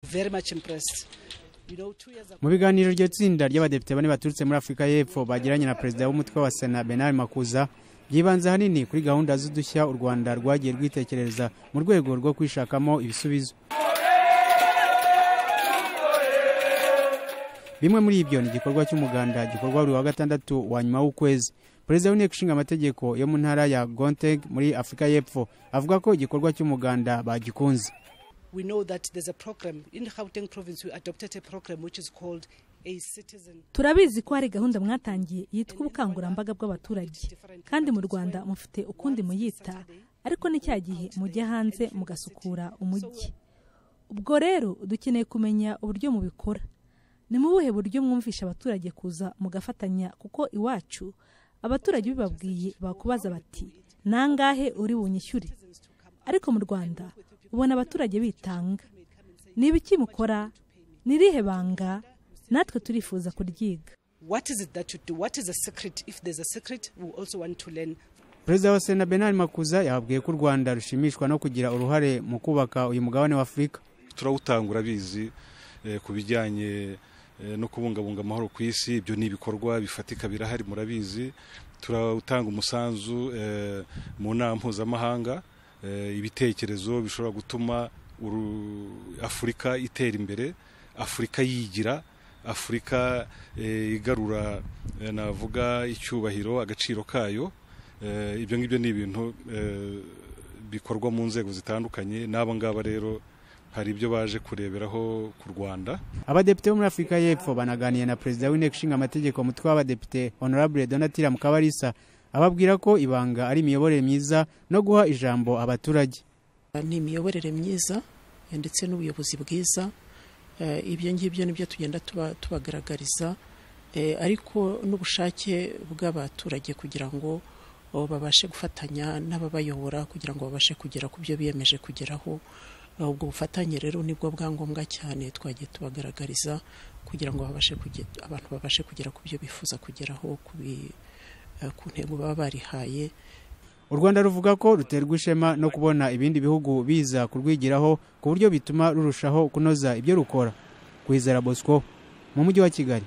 very much impressed you know two years ago mu biganiro iryo tsinda ry'abadepite bane baturutse muri afurika y'epfo bagiranye na perezida w'umutwe wa sena benari makuza byibanze ahanini kuri gahunda z'udushya u rwanda rwagiye rwitekereza mu rwego rwo kwishakamo ibisubizo bimwe muri ibyo ni igikorwa cy'umuganda gikorwa buri wa gatandatu wa nyuma w'ukwezi perezida w'inteko ishinga amategeko yo mu ntara ya gonteg muri afurika y'epfo avuga ko igikorwa cy'umuganda bagikunze we know that there's a program in Gauteng province we adopted a program which is called a citizen turabizi ko hari gahunda mwatangiye yitwa ubukangurambaga bw'abaturage kandi mu rwanda mufite ukundi muyita ariko ni cya gihe mujya hanze mugasukura umujyi ubwo rero dukeneye kumenya uburyo mubikora ni mu buhe buryo mwumvisha abaturage kuza mugafatanya kuko iwacu abaturage bibabwiye bakubaza bati nangahe uri bunyishyure ariko mu rwanda ubona abaturage bitanga ni ibiki mukora ni irihe banga natwe turifuza kuryiga what is it that you do what is a secret if there's a secret we also want to learn perezida wa sena benari makuza yababwiye ko u rwanda rushimishwa no kugira uruhare mu kubaka uyu mugabane wa afurika turawutangura bizi ku bijyanye eh, no kubungabunga amahoro ku isi ibyo ni ibikorwa bifatika birahari murabizi turawutanga umusanzu eh, mu nama mpuzamahanga eh, ibitekerezo bishobora gutuma uru- afurika itera imbere afurika yigira afurika eh, igarura eh, navuga icyubahiro agaciro kayo Eh, ibyo ngibyo ni ibintu eh, bikorwa mu nzego zitandukanye n'aba ngaba rero hari ibyo baje kureberaho ku rwanda abadepite bo muri afurika y'epfo banaganiye na perezida w'inteko ishinga amategeko umutwe w'abadepite honorable donatira mukabarisa ababwira ko ibanga ari imiyoborere myiza no guha ijambo abaturage ni imiyoborere myiza eh, ndetse n'ubuyobozi bwiza Eh, ibyo ngibyo nibyo tugenda tuba- tubagaragariza Eh, ariko n'ubushake bw'abaturage kugira ngo oh, babashe gufatanya n'ababayobora kugira ngo babashe kugera ku byo biyemeje kugeraho Eh, ubwo bufatanye rero nibwo bwa ngombwa cyane twagiye tubagaragariza kugira ngo babashe kuge- abantu babashe kugera ku byo bifuza kugeraho ku bi- eh, ku ntego baba barihaye u rwanda ruvuga ko ruterwa ishema no kubona ibindi bihugu biza kurwigiraho ku buryo bituma rurushaho kunoza ibyo rukora kwizera bosco mu mujyi wa kigali